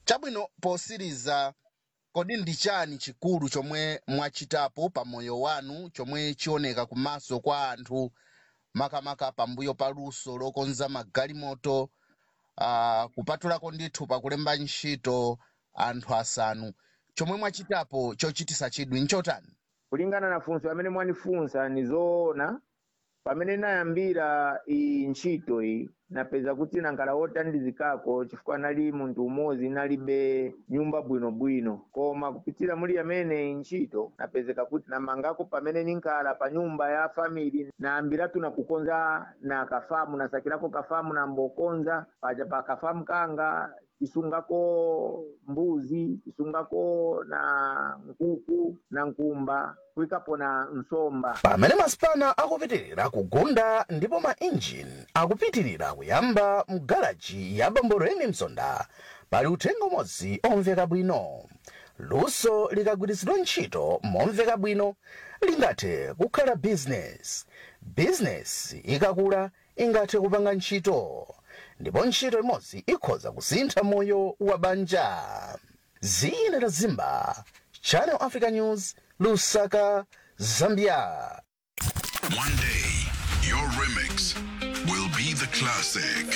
chabwino posiriza kodi ndi chani chikulu chomwe mwachitapo pa moyo wanu chomwe chioneka kumaso kwa anthu makamaka pambuyo pa luso lokonza magalimoto uh, kupatulako ndithu pakulemba ntchito anthu asanu chomwe mwachitapo chochitisa chidwi nchotani kulingana na funso amene mwanifunsa ni zoona pamene nayambira iyi ntchito iyi napeza kuti nankhala wotandizikako chifukwa nali munthu umodzi nalibe nyumba bwinobwino koma kupitira muli amene iyi ntchito napezeka kuti namangako pamene ninkhala pa nyumba ya famili nayambiratu nakukonza na kafamu nasakirako kafamu nambokonza paja pa kafamu kanga tisungako mbuzi tisungako na nkuku na nkumba kuyikapo na nsomba pamene masipala akupitirira kugunda ndipo mainjini akupitirira kuyamba mgalaji ya bambo reni msonda pali uthenga umodzi omveka bwino luso likagwiritsidwa ntchito momveka bwino lingathe kukhala bizinesi bizinesi ikakula ingathe kupanga ntchito ndipo ntchito imodzi ikhoza kusintha moyo wa banja zina la zimba channel africa news lusaka zambia One day, your remix will be the classic.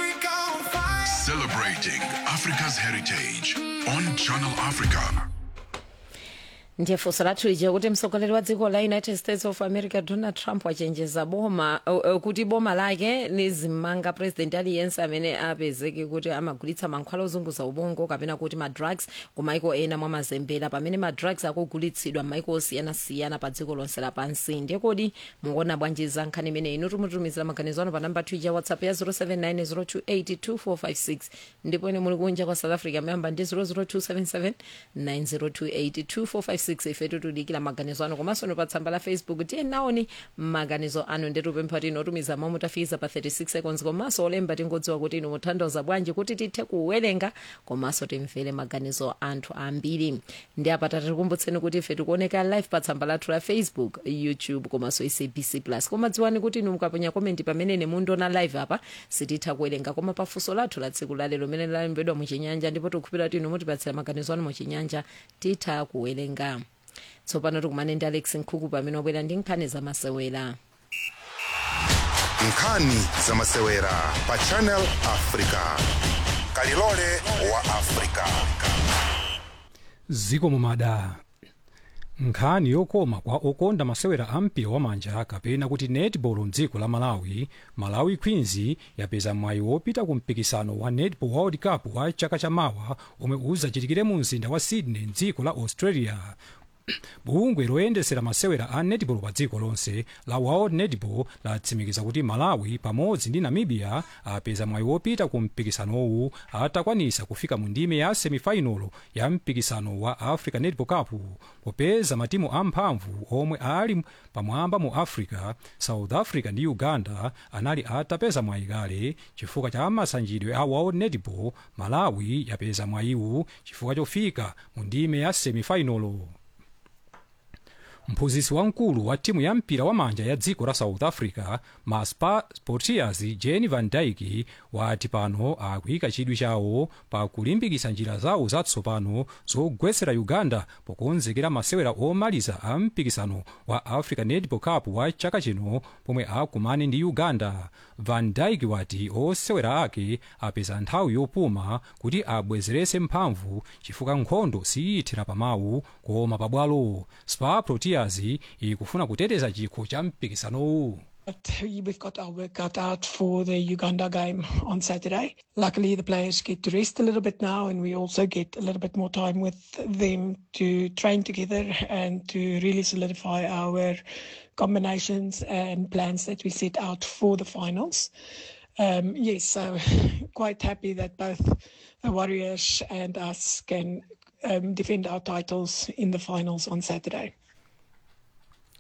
Celebrating Africa's heritage on Channel Africa. ndiye funso lathu lija kuti mtsogoleri wa dziko la united states of america donald trump wachenjeza boma uh, uh, kuti boma lake lizimmanga president aliyense amene apezeke kuti amagulitsa mankhwala ozunguza ubongo kapena kuti madrugs ku maiko ena mwa mazembera pamene madrugs akugulitsidwa m'maiko osiyanasiyana pa dziko lonse lapansi ndiye kodi mukuona bwanji za nkhani imeneyi inu tumutumizira maganizo anu pa namba twitter whatsapp ya 07902825456 ndipo ine muli kunja kwa south africa mayamba ndi 0027790282456 ifetu tudikira maganizo anu komanso ni pa tsamba la facebook tiye naoni maganizo anu ndetupempha kuti inotumiza momwe tafiza pa 36 seconds komanso olemba tingodziwa kuti inu muthandiza bwanji kuti tithe kuwerenga komanso timvere maganizo anthu ambiri ndi apa tatikumbutseni kuti ife tikuoneka live pa tsamba lathu la facebook youtube komanso sabc plus koma dziwani kuti inu mukaponya komenti pamene mundiona live apa sititha kuwerenga koma pafunso lathu la tsiku lalero limene lalembedwa muchinyanja ndipo tikukhulupirira kuti inu mutipatsira maganizo anu muchinyanja titha kuwerenga tsopano tikumane ndi alex nkhuku pamene wabwera ndi nkhani zamasewera nkhani zamasewera pa channel africa kalilole wa africa ziko mumada nkhani yokoma kwa okonda masewera a mpira wamanja kapena kuti netball mdziko la malawi malawi queens yapeza mwayi wopita ku mpikisano wa netball world cup wa chaka chamawa omwe uzachitikire mu mzinda wa sydney mdziko la australia bungwe loyendesera masewera a netball pa dziko lonse la world netball latsimikiza kuti malawi pamodzi ndi namibia apeza mwayi wopita ku mpikisanowu atakwanisa kufika mu ndime ya semifinal ya mpikisano wa africa netball cup popeza matimu amphamvu omwe ali pamwamba mu africa south africa ndi uganda anali atapeza mwayi kale chifukwa cha masanjidwe a world netball malawi yapeza mwayiwu chifukwa chofika mu ndime ya semifinal mphunzitsi wamkulu wa timu ya mpira wamanja ya dziko la south africa ma Spa- sportiers jenny van dyke wati pano akuyika chidwi chawo pa kulimbikitsa njira zawo zatsopano zogwetsera uganda pokonzekera masewera omaliza a mpikisano wa africa netball cup wa chaka chino pomwe akumane ndi uganda van dyke wati osewera ake apeza nthawi yopuma kuti abwezeretse mphamvu chifukwa nkhondo siyithira pamawu koma pabwalo spa proteas ikufuna kuteteza chikho cha mpikisanowu But we've got our work cut out for the Uganda game on Saturday. Luckily, the players get to rest a little bit now, and we also get a little bit more time with them to train together and to really solidify our combinations and plans that we set out for the finals. Um, yes, so quite happy that both the Warriors and us can um, defend our titles in the finals on Saturday.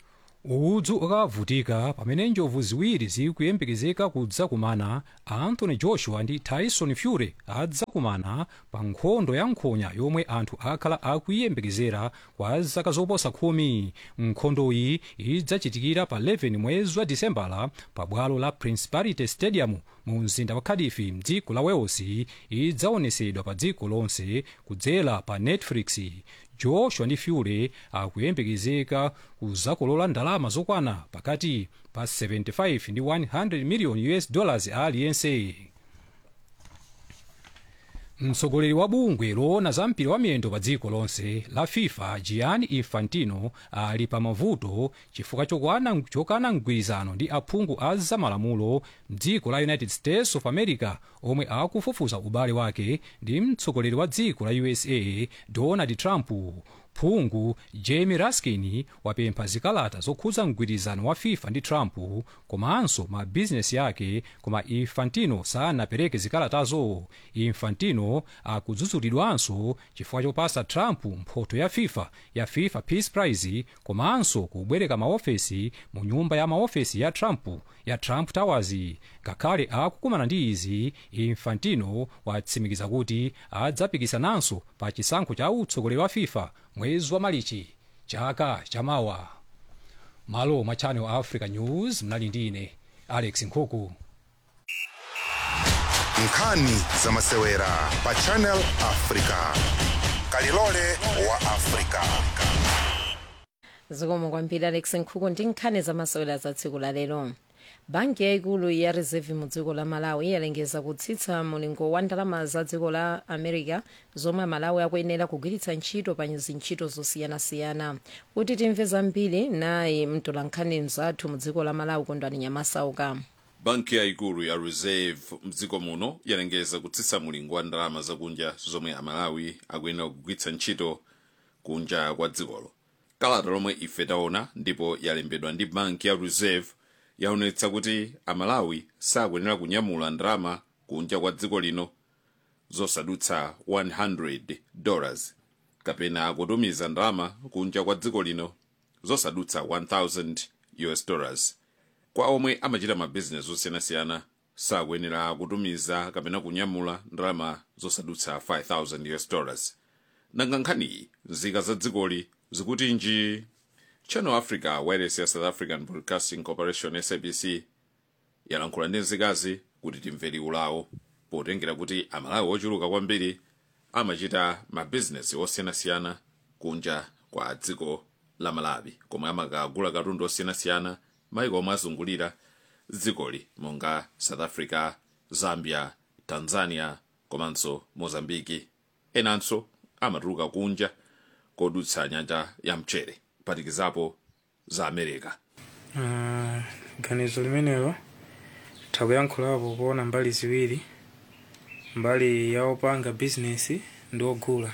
udzu ukavutika pamene njovu ziwiri zikuyembekezeka kudzakumana anthony joshua ndi tyson fury adzakumana pa nkhondo ya nkhonya yomwe anthu akhala akuyiyembekezera kwa zaka zoposa khumi nkhondoyi idzachitikira pa 11 mwezi wa disembala pa bwalo la principality stadium mu mzinda wa cardiff mdziko la wales idzaonesedwa pa dziko lonse kudzera pa netflix joshua ndi fury akuyembekezeka kuzakolola ndalama zokwana pakati pa 75 ndi 100 million us dollars aliyense mtsogoleri wa bungwe loona za mpira wa miyendo pa dziko lonse la fifa gianni infantino ali pa mavuto chifukwa chokwana chokana mgwirizano ndi aphungu a zamalamulo mdziko la united states of america omwe akufufuza ubale wake ndi mtsogoleri wa dziko la usa donald trump phungu jamie raskin wapempha zikalata zokhudza mgwirizano wa fifa ndi trump komanso mabizinesi yake koma infantino sanapereke zikalatazo infantino akudzudzulidwanso chifukwa chopasa trump mphoto ya fifa ya fifa peace prize komanso kubwereka maofesi mu nyumba ya maofesi ya trump ya trump towers ngakhale akukumana ndi izi infantino watsimikiza kuti adzapikisananso pa chisankho cha utsogoleri wa fifa mwezi wa malichi chaka chamawa malo mwa channel africa news mnali ndi ine alex nkhuku nkhani za masewera pa channel africa kalilole wa africa zikomo kwambiri alex nkhuku ndi nkhani zamasewera za tsiku la lero banki yayikulu ya reserve mu dziko la malawi yalengeza kutsitsa mulingo wa ndalama za dziko la america zomwe malawi akuyenera kugwiritsa ntchito pa zintchito zosiyanasiyana kuti timve zambiri naye mtolankhani mzathu mu dziko la malawi kondwani nyamasauka banki yayikulu ya reserve mdziko muno yalengeza kutsitsa mulingo wa ndalama zakunja zomwe amalawi akuyenera kugwiritsa ntchito kunja kwa dzikolo kalata lomwe ife taona ndipo yalembedwa ndi banki ya reserve yaonetsa kuti amalawi sakuyenera kunyamula ndalama kunja kwa dziko lino zosadutsa 100 dollars kapena kutumiza ndalama kunja kwa dziko lino zosadutsa 1000 us dollars kwa omwe amachita mabizinesi osiyanasiyana sakuyenera kutumiza kapena kunyamula ndalama zosadutsa 5000 us dollars nanga nkhaniyi nzika za dzikoli zikuti nji channel africa wireless ya south african broadcasting corporation sabc yalankhula ndi nzikazi kuti timve liwu lawo potengera kuti amalawi ochuluka kwambiri amachita mabizinesi osiyanasiyana kunja kwa dziko la malawi komwe amakagula katundu osiyanasiyana maiko omwe azungulira dzikoli monga south africa zambia tanzania komanso mozambiki enanso amatuluka kunja kodutsa nyanja ya mchere kuphatikizapo za america Ah, ganizo limenelo takuyankhulapo kuona mbali ziwiri mbali ya opanga bizinesi ndi ogula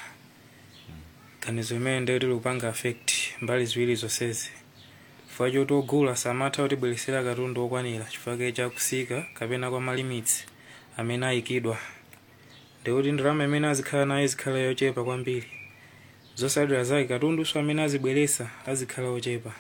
ganizo limene ndiyo tilipanga affect mbali ziwiri zonsezi chifukwa choti ogula samatha kutibweresera katundu okwanira chifukwa chakusika kapena kwa malimitsi amene ayikidwa ndikuti ndalama imene azikhala nayo izikhala yochepa kwambiri zosalira zake katundunso amene azibweresa azikhala ochepa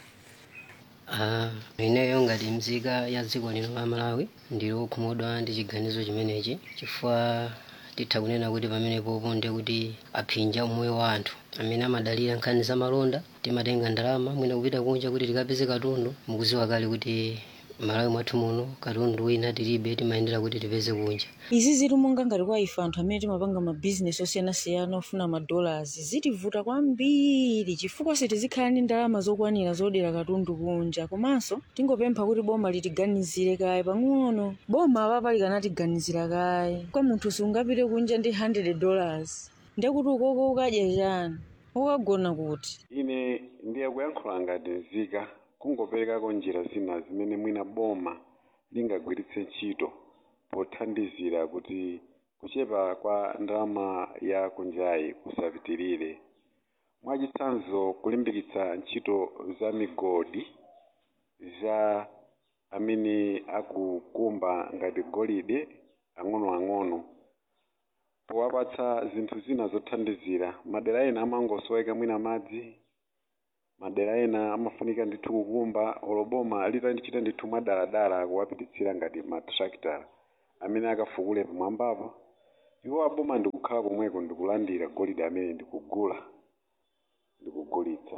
Ah, ineyo ngati mzika ya dziko lino la malawi ndili okhumudwa ndi chiganizo chimenechi chifukwa titha kunena kuti pamenepopo ndi kuti aphinja umoyo wa anthu amene amadalira nkhani za malonda timatenga ndalama mwina kupita kunja kuti tikapeze katundu mukuziwa kale kuti malawi mwathu muno katundu wina tilibe timayendera kuti tipeze kunja izi zili monga ngati kwa ife anthu amene timapanga mabizinesi osiyanasiyana ofuna madolars zitivuta kwambiri chifukwa sitizikhala ndi ndalama zokwanira zodera katundu kunja komanso tingopempha kuti boma litiganizire kaye pang'ono boma apapa likanatiganizira kaye kwa munthu sungapite kunja ndi 100 dollars ndekuti ukoko ukadya chani ukagona kuti ine ndiye kuyankhula ngati nzika kungoperekako njira zina zimene mwina boma lingagwiritse ntchito pothandizira kuti kuchepa kwa ndalama ya kunjayi kusapitirire mwachitsanzo kulimbikitsa ntchito za migodi za amene akukumba ngati golide ang'onoang'ono powapatsa zinthu zina zothandizira madera ena amangosoweka mwina madzi madera ena amafunika ndithu kukumba oloboma litandichita ndithu mwadaladala kuwapititsira ngati matrakitala amene akafukule pamwambapo iwo aboma ndikukhala komweko ndikulandira golide amene ndikugula ndikugulitsa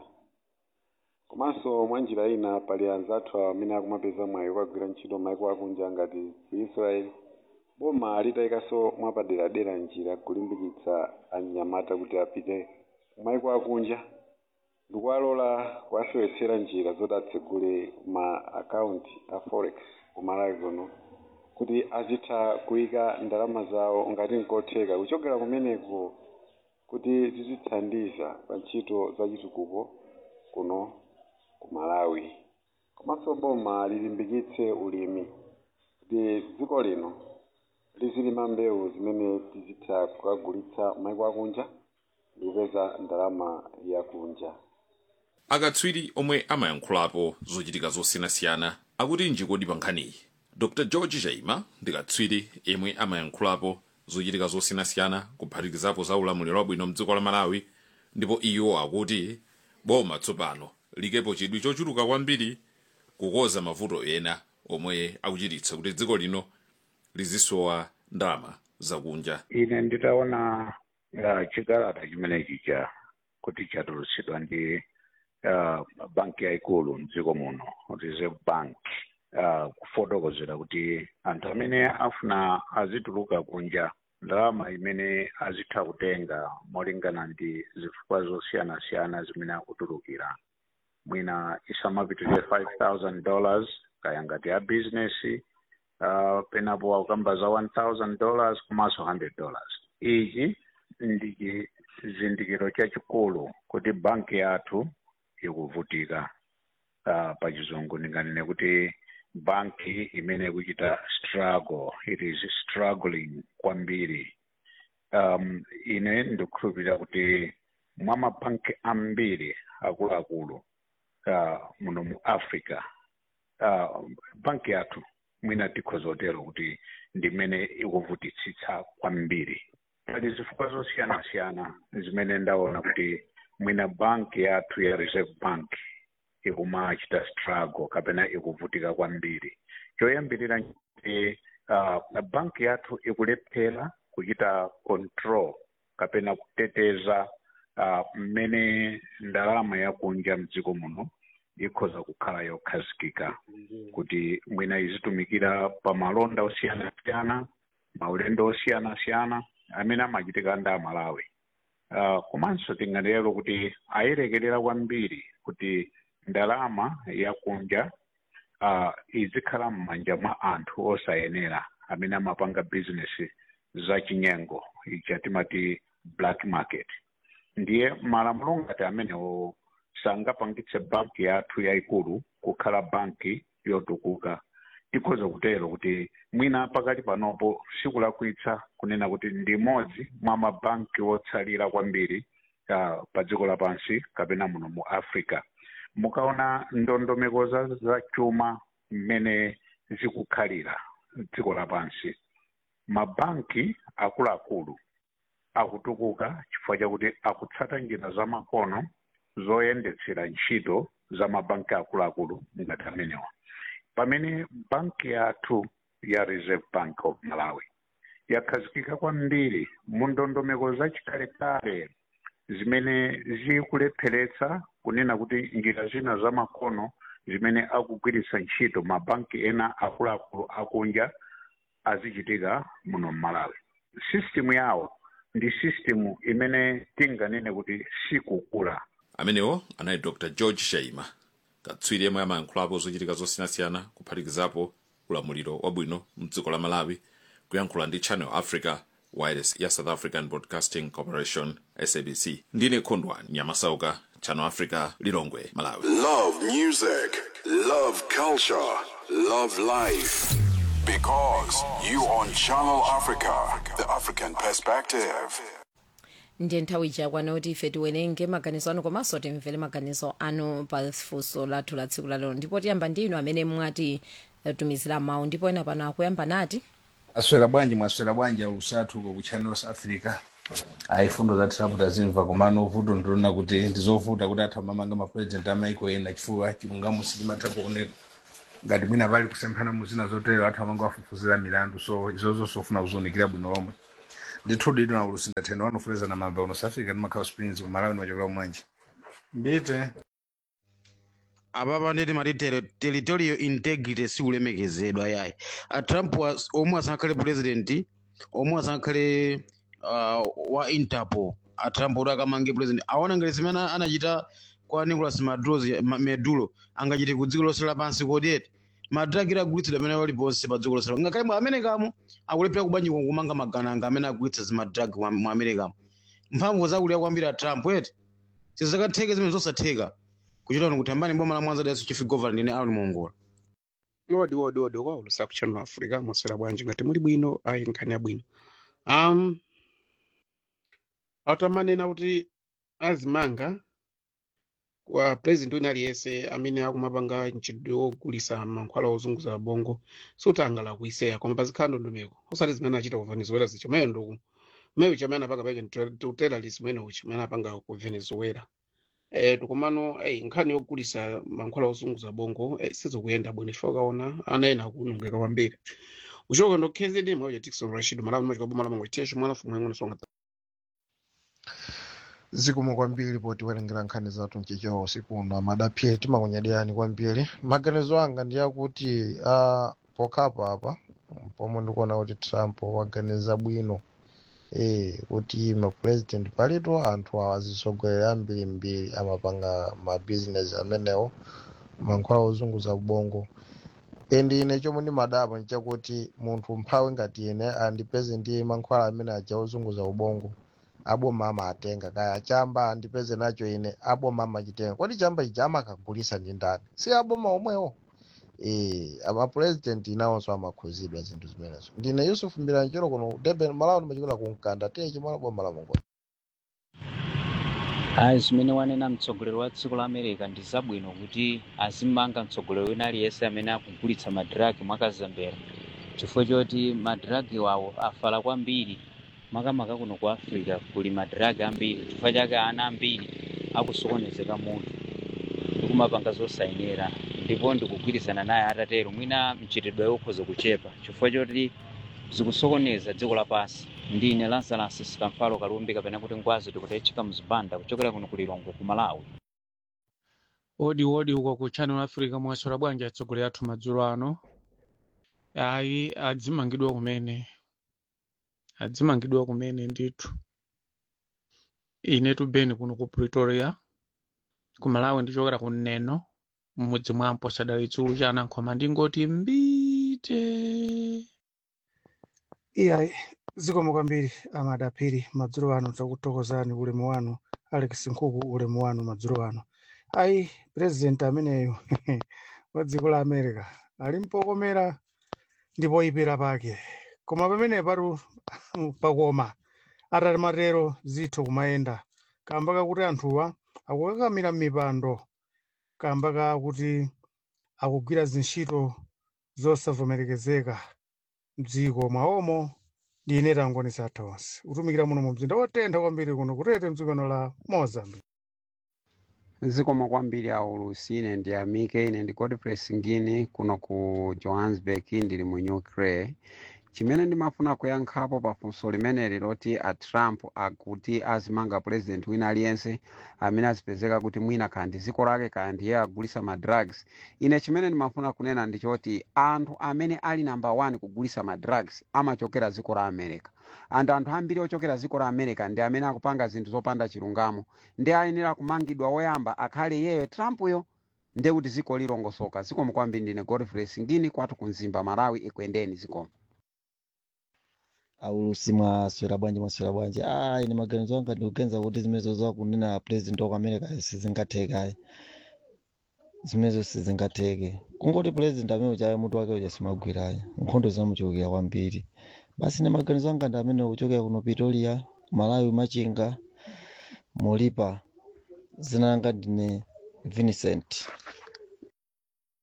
komanso mwa njira ina pali anzathu amene akumapeza mwayi kukagwira ntchito maiko akunja ngati ku israeli boma litayikanso mwapaderadera njira kulimbikitsa anyamata kuti apite kumaiko akunja ndikuwalola kuwasewetsera njira zoti atsegule ma akaunti a forex kumalawi kuno kuti azitha kuyika ndalama zawo ngati nkotheka kuchokera kumeneko kuti zizithandiza pa ntchito za chitukuko kuno ku malawi komanso boma lilimbikitse ulimi kuti dziko lino lizilima mbewu zimene tizitha kukagulitsa maiko akunja ndikupeza ndalama yakunja akatswiri omwe amayankhulapo zochitika zosiyanasiyana akuti njikodi pa nkhaniyi dr george chaima ndi katswiri yemwe amayankhulapo zochitika zosiyanasiyana kuphatikizapo za ulamuliro wabwino mdziko la malawi ndipo iwo akuti boma tsopano likepo chidwi chochuluka kwambiri kukoza mavuto ena omwe akuchititsa kuti dziko lino lizisowa ndalama zakunja ine nditaona uh, chikalata chimenechi cha kuti chatulutsidwa ndi uh, banki yayikulu mdziko muno reserve bank uh, kufotokozera kuti anthu amene afuna azituluka kunja ndalama imene azitha kutenga molingana ndi zifukwa zosiyanasiyana zimene akutulukira mwina isamapitirire 5000 dollars kaya ngati ya business uh, penapo akukamba za 1000 dollars komanso 100 dollars ichi ndi chizindikiro chachikulu kuti banki yathu ikuvutika uh, pa chizungu ndinganene kuti banki imene ikuchita struggle it is struggling kwambiri um, ine ndikukhulupirira kuti mwa mabanki ambiri akuluakulu uh, muno mu africa uh, banki yathu mwina tikhozotero kuti ndimene ikuvutitsitsa kwambiri pali zifukwa zosiyanasiyana zimene ndaona kuti mwina banki yathu ya reserve bank ikumachita struggle kapena ikuvutika kwambiri choyambirira nti uh, banki yathu ikulephera kuchita control kapena kuteteza uh, mmene ndalama yakunja mdziko muno ikhoza kukhala yokhazikika kuti mwina izitumikira pa malonda osiyanasiyana maulendo osiyanasiyana amene amachitika ndi amalawi uh, komanso tingatero kuti ayerekerera kwambiri kuti ndalama yakunja uh, izikhala m'manja mwa anthu osayenera amene amapanga bizinesi zachinyengo ichi timati black market ndiye malamulo ngati amenewo sangapangitse banki yathu yayikulu kukhala banki yotukuka tikhoza kutero kuti mwina pakati panopo sikulakwitsa kunena kuti ndi imodzi mwa mabanki wotsalira kwambiri uh, pa dziko lapansi kapena muno mu africa mukaona ndondomeko za, za chuma mmene zikukhalira dziko lapansi mabanki akuluakulu akutukuka chifukwa chakuti akutsata njira zamakono zoyendetsera ntchito za mabanki akuluakulu ngati amenewa pamene banki yathu ya reserve bank of malawi yakhazikika kwambiri mu ndondomeko zachikalekale zimene zikulepheretsa kunena kuti njira zina zamakono zimene akugwiritsa ntchito mabanki ena akuluakulu akunja azichitika muno mmalawi sisitemu yawo ndi sisitemu imene tinganene kuti sikukula amenewo anali dr george shaima katswiri yemwe amayankhulapo zochitika zosiyanasiyana kuphatikizapo ulamuliro wabwino mdziko la malawi kuyankhula ndi channel africa wireless ya south african broadcasting corporation sabc ndine khondwani nyamasauka channel africa lilongwe malawi Love music, love culture, love life. Because you on Channel Africa, the African perspective. ndiye nthawi chakwana kuti ife tiwerenge maganizo anu komanso timvere maganizo anu pa funso lathu la tsiku lalero ndipo tiyamba ndi inu amene mwati eh, tumizira mawu ndipo ena pano akuyamba nati aswera bwanji mwaswera bwanji alusathu ku channels africa ayi fundo za trump tazimva komano vuto ndilona kuti ndizovuta kuti athu amamanga mapurezidenti amaiko ena chifukwa chilungamo sichimatha kuoneka ngati mwina pali kusemphana muzina zotero athu amanga afufuzira milandu so izozo sofuna kuzonikira bwino lomwe ndithu dito na ulusinda theno wanofuleza na mamba unosafika ndi makhawo springs kumalawi nimachokera kumwanji mbite apapa nditi mati teri- territorial integrity sikulemekezedwa yayi a trump was- omwe asankhale president omwe asankhale uh, wa interpol a trump kuti akamange president aona ngati zimene anachita kwa nicolas maduro medulo angachite ku dziko lonse lapansi kodiyeti madragi agulitsidwa amene ali ponse pa dziko lonse lapansi. ngakhale mu amerikamo akulephera kubanji kumanga magananga amene agulitsa zimadragi mu mu amerikamo mphamvu zakulira kwambiri a trump eti sizakatheke zimene zosatheka kuchita kuti ambani boma la mwanza daso chief governor ndine aron mongola wodi wodi wodi kwa ulusa kuchannel africa mwaswera bwanji ngati muli bwino ayi nkhani yabwino um atamanena kuti azimanga kwa president wina aliyense amene akumapanga mchitidwe wogulisa mankhwala ozunguza bongo sutangala kuiseya koma pazikhala ndondomeko osati zimene achita ku venezuela zicho mayo nduku mayo chamene apanga pake terrorism ene uchi amene apanga ku venezuela eh tikomano eh nkhani yogulisa mankhwala ozunguza bongo eh, sizikuyenda bwino ife ukaona ana ena akunongeka kwambiri uchoka ndo kzd mauja tikson rashid malawi machika boma lamango iteshe mwana fumu yangu nasonga zikomo kwambiri poti werengera nkhani zathu mchichewa usiku uno amadaphiri timakunyadiyani kwambiri maganizo anga ndi akuti uh, pokhapa apa pomwe ndikuona kuti trump waganiza bwino eh kuti mapresident palitu anthu azisogolera ambiri mbiri amapanga mabizinesi amenewo mankhwala ozunguza ubongo endi ine chomwe ndimadabwa nchakuti munthu mphawi ngati ine andipeze ndi mankhwala amene aja ozunguza ubongo aboma amatenga kaya chamba andipeze nacho ine aboma amachitenga kodi chamba ichi amakagulisa ndi ndani si aboma omwewo eh amapresident nawonso amakhuzidwa zinthu zimenezo ndine yusuf mbiranjiro kuno durban malawi ndimachokera ku mkanda tiye chimwana boma la mongola ayi zimene wanena mtsogoleri wa dziko la america ndi zabwino kuti azimanga mtsogoleri wina aliyense amene akugulitsa madiragi mwakazembera chifukwa choti madiragi wawo afala kwambiri makamaka kuno ku africa kuli madiragi ambiri chifukwa chake ana ambiri akusokonezeka munthu ndikumapanga zosayenera ndipo ndikugwirizana naye atatero mwina mchitidwe ukhoza kuchepa chifukwa choti zikusokoneza dziko lapansi ndine lazarus sikamfalo kalumbi kapena kuti ngwazi tikutechika mzipanda kuchokera kuno ku lilongwe ku malawi odi odi uko ku channel africa mwaswera bwanji atsogoleri athu madzulo ano ayi adzimangidwa kumene adzimangidwa kumene ndithu ine tubeni kuno ku pretoria ku malawi ndichokera ku neno mmudzi mwa mposadali chulu cha anankhoma ndingoti mbite iyayi zikomo kwambiri amadaphiri madzulo ano takutokozani ulemu wanu alex nkhuku ulemu wanu madzulo ano ayi president ameneyo wa dziko la america ali mpokomera ndipo ipera pake koma pamene patu pakoma atati matero zitho kumayenda kamba kakuti anthuwa akukakamira m'mipando kamba kakuti akugwira zintchito zosavomerekezeka mdziko mwawomo ndi ine tangonisa tonse kutumikira muno mu mzinda wotentha kwambiri kuno kutete mdzikono la mozambique zikomo kwambiri aulusi ine ndi amike ine ndi godfrey singini kuno ku johannesburg ndili mu ukraine chimene ndimafuna kuyankhapo pa funso limeneli loti a trump akuti azimanga president wina aliyense amene azipezeka kuti mwina kaya ndi dziko lake kaya ndiye agulisa madrugs ine chimene ndimafuna kunena ndichoti anthu amene ali namba 1 kugulisa madrugs amachokera dziko la america and anthu ambiri ochokera dziko la america ndi amene akupanga zinthu zopanda chilungamo ndi ayenera kumangidwa woyamba akhale iyeyo trumpuyo ndiye kuti dziko lilongosoka zikomo kwambiri ndine godfrey singini kwathu ku mzimba malawi ikwendeni zikomo aulusi mwaswera bwanji mwaswera bwanji ah ine maganizo anga ndikugenza kuti zimenezo zakunena president wa america sizingatheke zimenezo sizingatheke kungoti president amene uchaye mutu wake uja simagwirayo nkhondo zinamuchokera kwambiri basi ine maganizo anga ndi amene kuchokera kuno pretoria malawi machinga molipa zina langa ndine vincent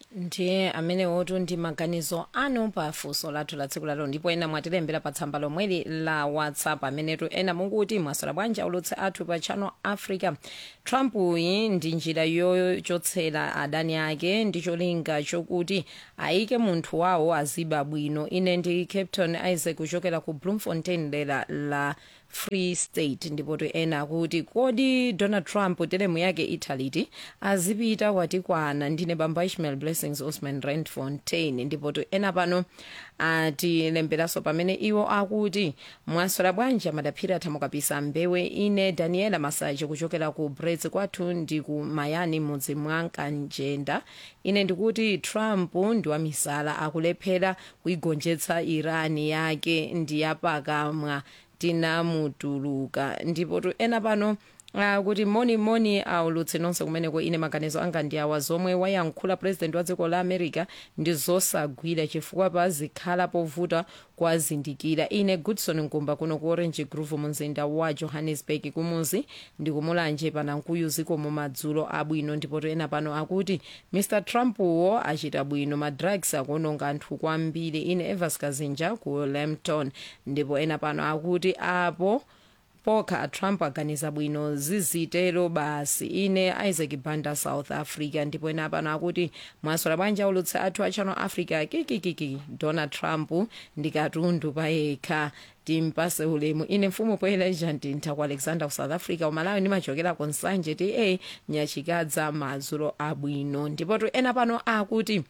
ndiye amene wotu ndi maganizo anu pa funso lathu la tsiku lalo ndipo ena mwatilembera pa tsamba lomweli la whatsapp amenetu ena mukuti mwasala bwanji aulutse athu pa channel africa trump iyi ndi njira yochotsera adani ake ndi cholinga chokuti ayike munthu wawo aziba bwino ine ndi captain isaac kuchokera ku bloemfontein dera la free state ndipo to ena akuti kodi donald trump teremu yake italiti azipita kwatikwana ndine bamba ishmael blessings osman rand fontaine ndipo to ena pano atilemberanso pamene iwo akuti mwaswera bwanji amadaphiri athamukapisa mbewe ine daniela masache kuchokera ku brets kwathu ndi ku mayani mudzi mwa kanjenda ine ndikuti trump ndi wamisala akulephera kuigonjetsa irani yake ndiyapakamwa tinamutuluka ndipo tu ena pano Uh, kuti moni moni aulutse nonse kumeneko ine maganizo anga ndi awa zomwe wayankhula president wa dziko la america ndi zosagwira chifukwa pazikhala povuta kwazindikira ine goodson nkumba kuno ku orange groove mumzinda wa johannesburg kumuzi ndikumulanje panankuyu zikomo madzulo abwino ndipo ena pano akuti mr trump wo achita bwino madrugs akuononga anthu kwambiri ine evas kazinja ku lampton ndipo ena pano akuti apo pokha trump aganiza bwino zizitero basi ine isaac banda south africa ndipo ena pano akuti mwaswera bwanji aulutse athu a channel africa kikikiki donald trump ndi katundu payekha timpase ulemu ine mfumu poeleja ndintha ku alexander ku south africa umalawi ndimachokera ku nsanje ti e nyachikadza madzulo abwino ndipo tu ena pano akuti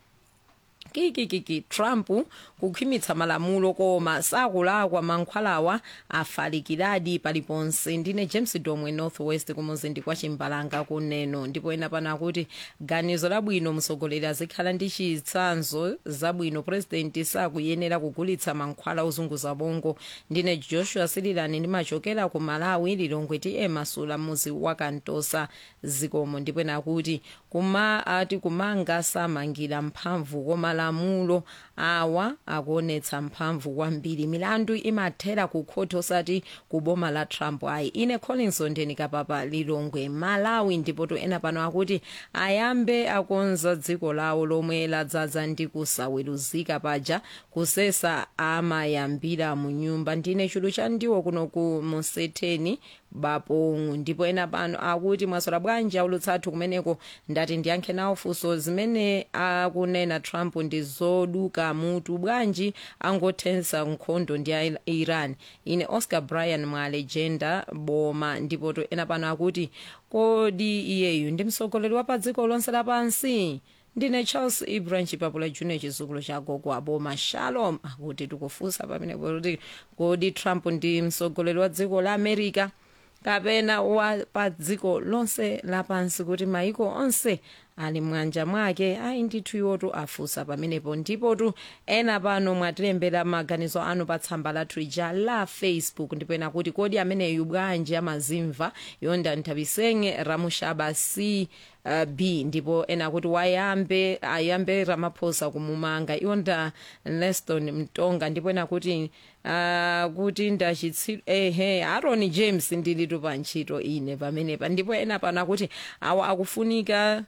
kikikiki trump kukhwimitsa malamulo koma sakulakwa mankhwalawa afalikiradi paliponse ndine james domwe northwest kumuzindi kwa chimbalanga kuneno ndipo ena pano akuti ganizo labwino mtsogoleri azikhala ndi chitsanzo zabwino president sakuyenera kugulitsa mankhwala ozunguza bongo ndine joshua sililani ndimachokera ku malawi lilongwe ti emasula muzi wa kantosa zikomo ndipo ena akuti kuma ati kumanga samangira mphamvu koma malamulo awa akuonetsa mphamvu kwambiri milandu imathera ku khoti osati ku boma la trump ayi ine collinson ndinikapapa lilongwe malawi ndipo to ena pano akuti ayambe akonza dziko lawo lomwe ladzaza ndi kusaweruzika paja kusesa amayambira mu nyumba ndine chulu cha ndiwo kuno ku musetheni bapong'o ndipo ena pano akuti mwaswera bwanji aulutsa athu kumeneko ndati ndiyankhe nawo funso zimene akunena trump ndi zoduka mutu bwanji angothetsa nkhondo ndi a iran ine oscar bryan mwa legenda boma ndipo to ena pano akuti kodi iyeyu ndi mtsogoleri wa pa dziko lonse lapansi ndine charles ibrahim chipapula junior chizukulu cha gogo aboma shalom akuti tikufunsa pamenepo kuti kodi trump ndi mtsogoleri wa dziko la america kapena wa pa dziko lonse lapansi kuti maiko onse ali mwanja mwake ayi ndithu iwotu afunsa pamenepo ndipotu ena pano mwatilembera maganizo anu pa tsamba lathu ija la facebook ndipo ena kuti kodi ameneyu bwanji amazimva yonda nthapisenge ramushaba c uh, b ndipo ena kuti wayambe ayambe ramaphosa kumumanga iwonda leston mtonga ndipo ena kuti uh, kuti ndachitsi ehe aaron james ndilitu pa ntchito ine pamenepa ndipo ena pano akuti awa akufunika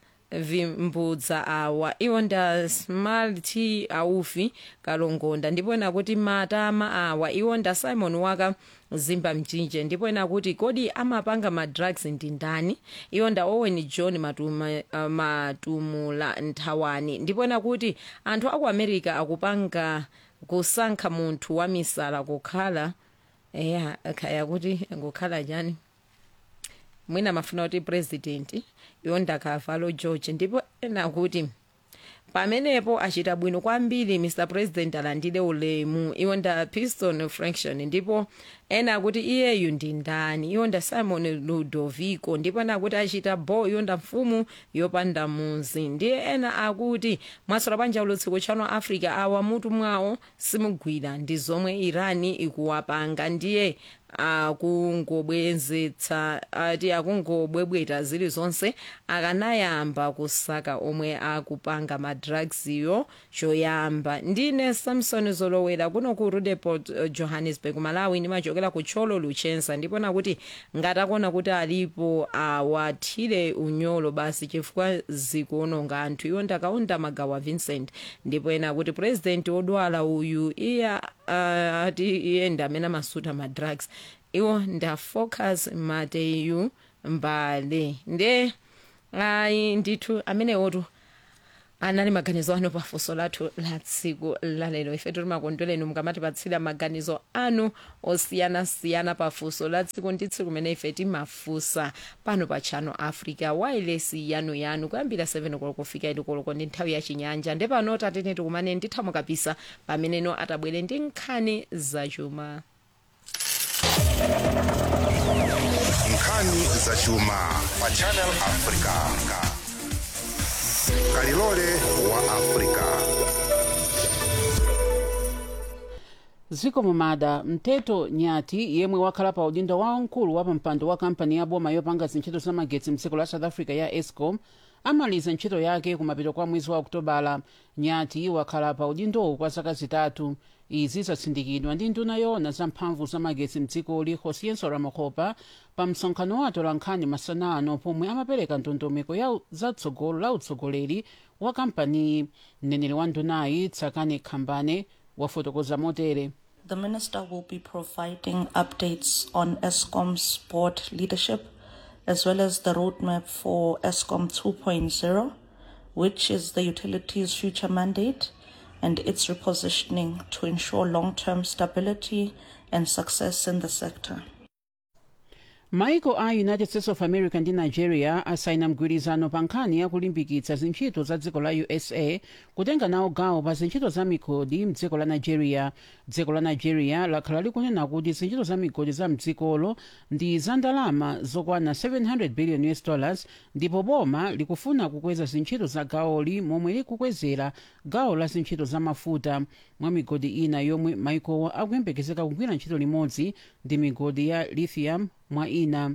vimbudza awa iwo nda smart aufi kalongonda ndipo ena kuti matama awa iwo nda simon waka zimba mchinje ndipo ena kuti kodi amapanga madrugs ndi ndani iwo nda owen john matuma, uh, matumula nthawani ndipo ena kuti anthu aku america akupanga kusankha munthu wamisala kukhala eya khaya kuti kukhala chani mwina mafuna kuti president yonda kavalo george ndipo ena kuti pamenepo achita bwino kwambiri mr president alandire ulemu iwonda piston fraction ndipo ena akuti iyeyu ndi ndani iwonda simon ludovico ndipo ena akuti achita bo iwonda mfumu yopanda muzi ndiye ena akuti mwaswera bwanji ulutsiko channel africa awa mutu mwawo simugwira ndi zomwe irani ikuwapanga ndiye akungobwenzetsa ati akungobwebweta zili zonse akanayamba kusaka omwe akupanga madrugsiyo choyamba ndine samson zolowera kuno ku rudeport uh, johannesburg malawi ndimachokera ku tcholo luchensa ndipona kuti ngatakuona kuti alipo awathire unyolo basi chifukwa zikuononga anthu iwo ndakaunda magawa vincent ndipo ena kuti president odwala uyu iya uh, ati iye ndi amene amasuta madrugs iwo ndafocus mateyu mbale nde ayi ndithu amenewotu anali maganizo anu pafunso lathu la tsiku lalero ife timakondwereni mukamatipatsira maganizo anu osiyanasiyana pafunso la tsiku ndi tsiku limene ife timafunsa pano pa channel africa wailesi yanu yanu kuyambira 7 koloko kufika ili koloko ndi nthawi ya chinyanja nde pano tatene tikumane ndithamo kapisa pameneno atabwere ndi nkhani zachuma nkhani zachuma pa channel africa kalilole wa africa ziko mumada mteto nyati yemwe wakhala pa udindo waukulu wa pampando wa kampani ya boma yopanga zintchito za magetsi mdziko la south africa ya escom amaliza ntchito yake kumapeto kwa mwezi wa okutobala nyati wakhala pa udindowu kwa zaka zitatu izi zatsindikidwa ndi nduna yoona za mphamvu za magetsi mdzikoli josienso ramakhopa pa msonkhano wa atolankhani masana ano pomwe amapereka ndondomeko ya zatsogolo la utsogoleri wa kampaniyi mneneri wa ndunayi tsakani khambane wafotokoza motere The minister will be providing updates on ESCOM's board leadership as well as the roadmap for ESCOM 2.0, which is the utility's future mandate and its repositioning to ensure long term stability and success in the sector. maiko a united states of america ndi nigeria asaina mgwirizano pa nkhani ya kulimbikitsa zintchito za dziko la usa kutenga nawo gawo pa zintchito za migodi mdziko la nigeria dziko la nigeria lakhala likunena kuti zintchito za migodi za mdzikolo ndi za ndalama zokwana 700 billion us dollars ndipo boma likufuna kukweza zintchito za gawoli momwe likukwezera gawo la zintchito za mafuta mwa migodi ina yomwe maikowa akuyembekezeka kugwira ntchito limodzi ndi migodi ya lithium mwa ina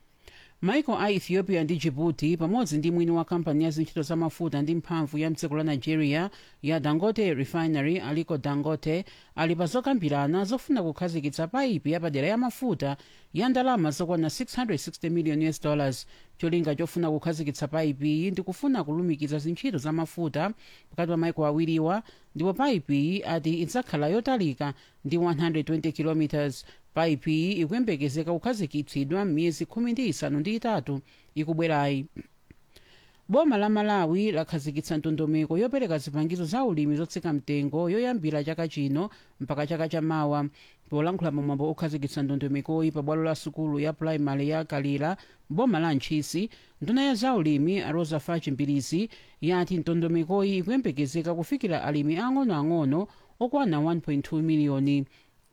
maiko a ethiopia ndi djibouti pamodzi ndi mwini wa kampani ya zintchito za mafuta ndi mphamvu ya mdziko la nigeria ya dangote refinery aliko dangote ali pa zokambirana zofuna kukhazikitsa paipi yapadera ya mafuta ya ndalama zokwana 660 million us dollars cholinga chofuna kukhazikitsa paipiyi ndi kufuna kulumikiza zintchito za mafuta pakati pa maiko awiriwa ndipo paipiyi ati idzakhala yotalika ndi 120 kilometers paipiyi ikuyembekezeka kukhazikitsidwa m'miyezi khumi ndi isanu ndi itatu ikubwerayi boma la malawi lakhazikitsa ndondomeko yopereka zipangizo za ulimi zotsika mtengo yoyambira chaka chino mpaka chaka chamawa polankhula pamwambo okhazikitsa ndondomekoyi pa bwalo la sukulu ya puraimali ya kalira boma la ntchisi nduna ya zaulimi arosa fachi mbilizi yati ndondomekoyi ikuyembekezeka kufikira alimi ang'onoang'ono okwana 1.2 miliyoni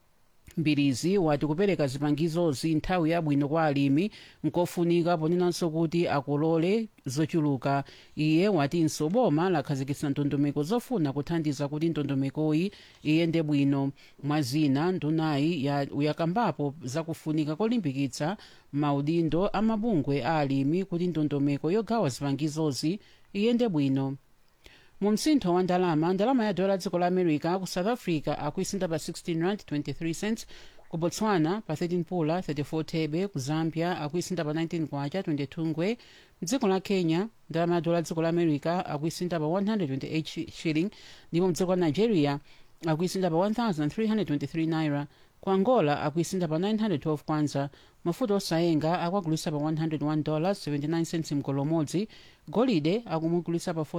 mbilizi wati kupereka zipangizozi nthawi yabwino kwa alimi nkofunika ponenanso kuti akolole zochuluka iye watinso boma lakhazikitsa ndondomeko zofuna kuthandiza kuti ndondomekoyi iyende bwino mwazina ndunayi yakambapo zakufunika kolimbikitsa maudindo amabungwe a alimi kuti ndondomeko yogawa zipangizozi iyende bwino mu msintho wa ndalama ndalama ya dola dziko la america ku south africa akuisinda pa 16 rand 23 cents ku botswana pa 13 pula 34 thebe ku zambia akuisinda pa 19 kwacha 22 ngwe mdziko la kenya ndalama ya dola dziko la america akuisinda pa 128 shilling ndipo mdziko la nigeria akuisinda pa 1323 naira ku angola akuisinda pa 912 kwanza mafuta osayenga akwagulisa pa 101 dollars 79 cents mgolo umodzi golide akumugulisa pa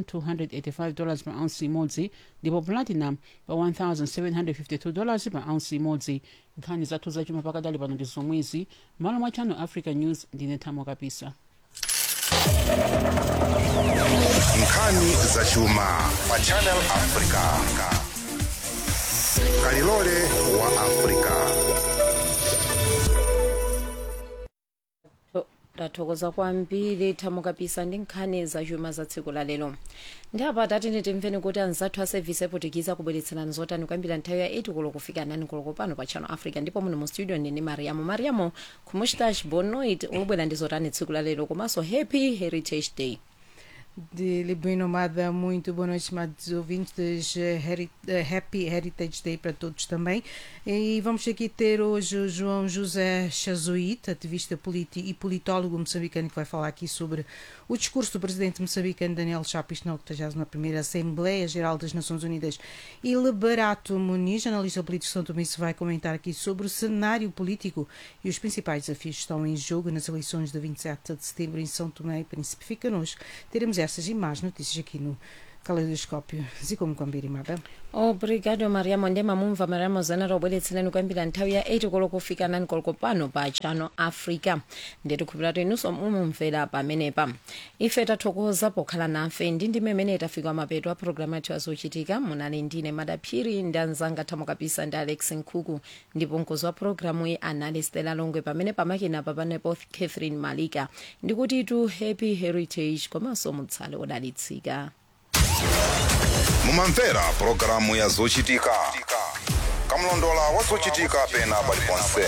4285 dollars pa ounce imodzi ndipo platinum pa 1752 dollars pa ounce imodzi nkhani zathu zachuma pakadali pano ndi zomwezi malo mwa channel africa news ndine thamo kapisa nkhani zachuma pa channel africa kalilole wa africa ndathokoza kwambiri thamukapisa ndi nkhani zachuma za tsiku la lero ndi apa tati timveni kuti anzathu a sevisi eportugize akubweretserani zotani kuyambira nthawi ya 8 koloko kufika 9 koloko pano pa channel africa ndipo muno mu studio ndine mariamo mariamo kumustash bonoit ukubwera ndi zotani tsiku la lero komanso happy heritage day de Lisboa Nomada, muito boa noite, amados ouvintes. eh, Heri- eh, Happy Heritage Day para todos também. E vamos aqui ter hoje o João José Chazuíte, ativista político e politólogo moçambicano, que vai falar aqui sobre o discurso do presidente moçambicano Daniel Chapis na 81ª Assembleia Geral das Nações Unidas. E Lebarato Muniz, analista político de São Tomé, vai comentar aqui sobre o cenário político e os principais desafios que estão em jogo nas eleições de 27 de setembro em São Tomé e Príncipe. Fica connosco. Teremos essas e mais notícias aqui no Caleidoscópio. Zikomo kwambiri mada. obrigado mariamo ndi mamumva mariamo zana tobweretserani kuyambira nthawi ya 8 koloko kufika 9 koloko pano pa channel africa ndeti khupiratu inunso mumumvera pamenepa ife tathokoza pokhala nafe ndi ndi mmene tafika mapeto a programu yathu yazochitika munali ndine madaphiri ndi anzanga thamukapisa ndi alex nkhuku ndipo mkozi wa programu iyi anali stela longwe pamene pamakina papanepo catherine malika ndikuti tu happy heritage komanso mutsale odalitsika mumamvera pulogalamu ya zochitika kamlondola wa zochitika pena paliponse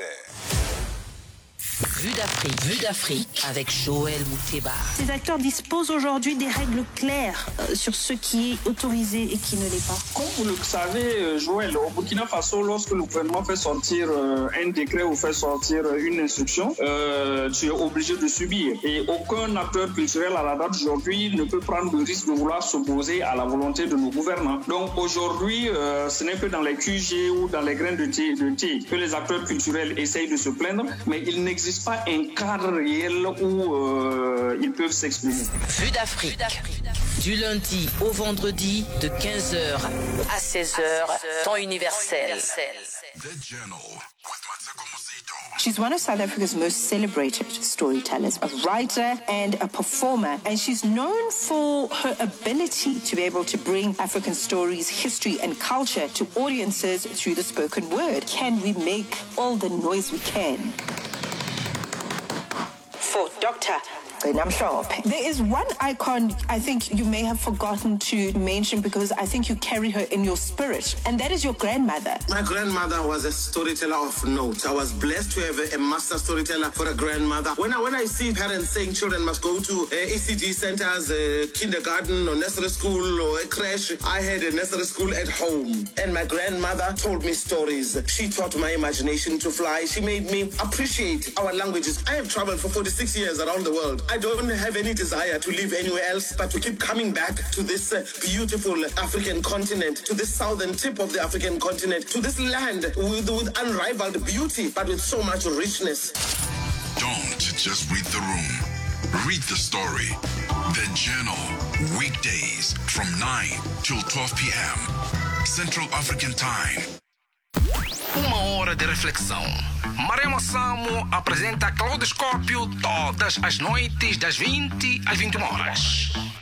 Vue d'Afrique. Vue d'Afrique avec Joël Mouteba. Ces acteurs disposent aujourd'hui des règles claires euh, sur ce qui est autorisé et qui ne l'est pas. Comme vous le savez, euh, Joël, au Burkina Faso, lorsque le gouvernement fait sortir euh, un décret ou fait sortir euh, une instruction, euh, tu es obligé de subir. Et aucun acteur culturel à la date d'aujourd'hui ne peut prendre le risque de vouloir s'opposer à la volonté de nos gouvernants. Donc aujourd'hui, euh, ce n'est que dans les QG ou dans les grains de thé, de thé que les acteurs culturels essayent de se plaindre, mais il n'existe pas un cadre réel où euh, ils peuvent s'exprimer. Vue d'Afrique. Du lundi au vendredi de 15h à 16h, temps universel. She's one of South Africa's most celebrated storytellers, a writer and a performer, and she's known for her ability to be able to bring African stories, history, and culture to audiences through the spoken word. Can we make all the noise we can? For Dr. Namshop. There is one icon I think you may have forgotten to mention because I think you carry her in your spirit, and that is your grandmother. My grandmother was a storyteller of note. I was blessed to have a, a master storyteller for a grandmother. When I when I see parents saying children must go to uh, ECD centers, uh, kindergarten or nursery school or a crash, I had a nursery school at home, and my grandmother told me stories. She taught my imagination to fly. She made me appreciate our languages. I have traveled for 46 years around the world. I don't have any desire to live anywhere else, but to keep coming back to this uh, beautiful African continent, to this southern tip of the African continent, to this land with, with unrivaled beauty, but with so much richness. Don't just read the room. Read the story. The Journal. Weekdays from 9 till 12 p.m. Central African Time. Uma hora de reflexão. Maremo Samo apresenta Claudoscópio todas as noites das 20 às 21 horas.